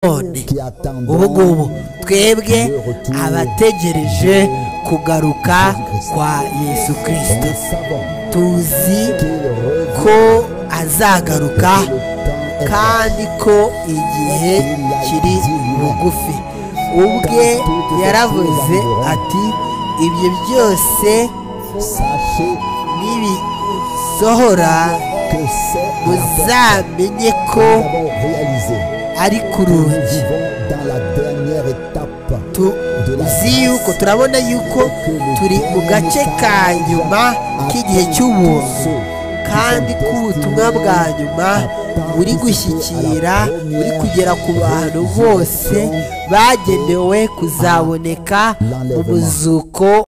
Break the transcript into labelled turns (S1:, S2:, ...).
S1: none ubu ngubu twebwe abategereje kugaruka kwa yesu kirisito tuzi ko azagaruka kandi ko igihe kiri bugufi ubwe yaravuze ati ibyo byose nibisohora muzamenye ko ari ku rugi tuzi yuko turabona yuko turi mu gace ka nyuma k'igihe cy'ubuntu kandi ko ubutumwa bwa nyuma buri gushyikira buri kugera ku bantu bose bagenewe kuzaboneka mu muzuko